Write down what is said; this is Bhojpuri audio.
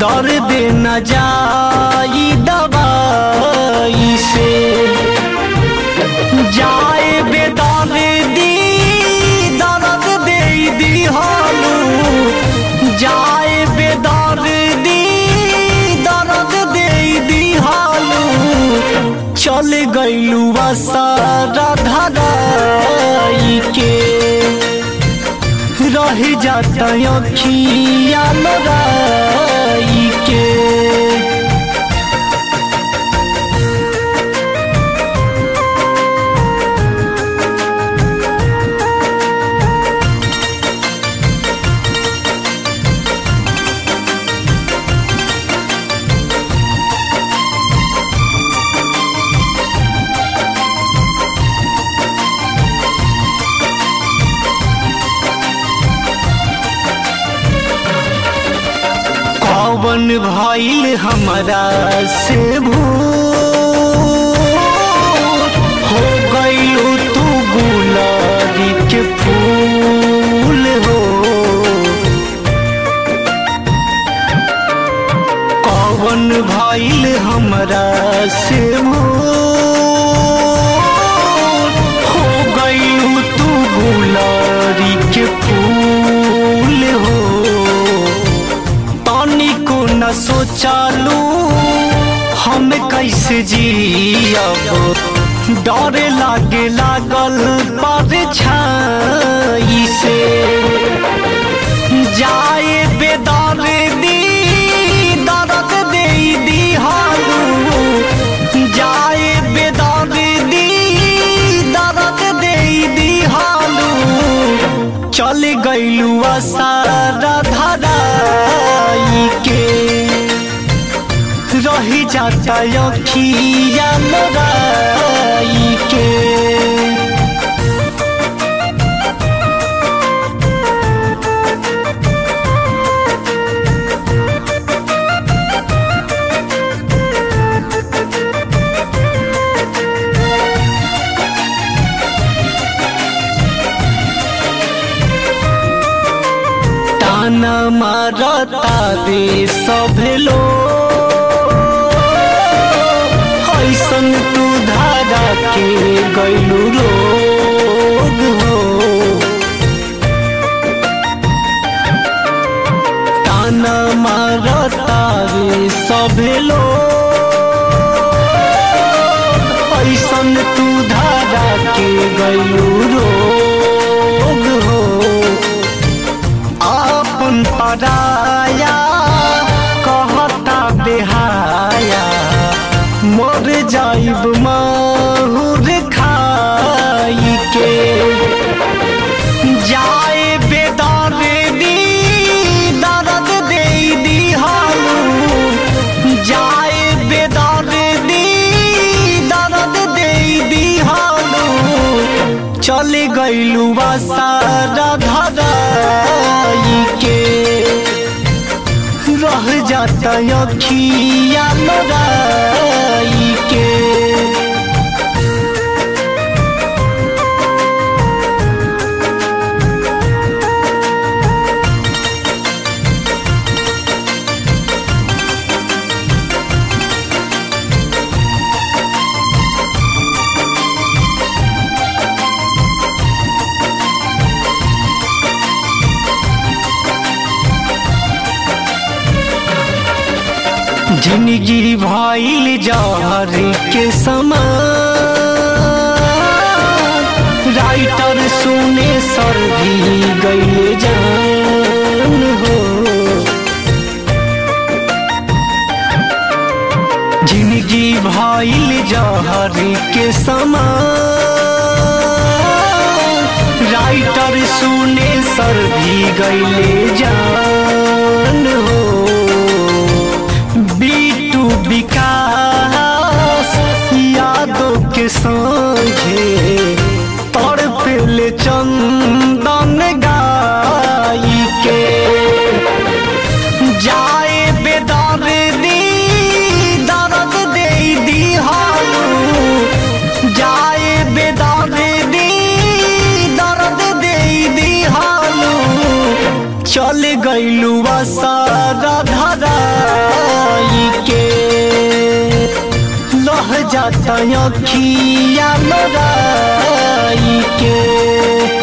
दर्द न जाई दवाई से जाए बेदर्दी दर्द दे दी हालू जाए बेदर्दी दर्द दे दी हालू चल गईलू सारा धराई के रह जाता अखिया लड़ाई के कौन भइल हमरा से भूल हो गईलू तू गुलाबी के फूल हो कौन भइल हमरा से भूल हो गईलू तू गुलाबी के फूल हो तनिको न सोचालू हम कैसे जियब डरे लागे लागल पर छाई से जाए बेदर दी दर्द दे दी हालू जाए बेदर दी दर्द दे दी हालू चल गईलू सारा धराई के रही जाता अखिया लड़ाई के ताना मारता रे सब लोग ऐसन तू धारा के गैलू रोग हो ताना मारता रे सब लोग ऐसन तू धारा के गैलू रोग हो आपन पराया कहता बेहाया मर जाइब माहुर खाई के जाए बेदर दी दर्द दे दी हालू जाए बेदर दी दर्द दे दी हालू चल गईलू सारा धराई के रह जाता अखिया लड़ाई के जिंदगी भइल जहर के समान राइटर सुने सर भी गईले जान हो जिंदगी भइल जहर के समान राइटर सुने सर भी गईले जान हो बीटू विकास यादों के संगे तड़पेले चंदन गाई के जाए बेदर दी दर्द दे दी हालू जाए बेदर दी दर्द दे दी हालू चल जाता अखिया लोराई के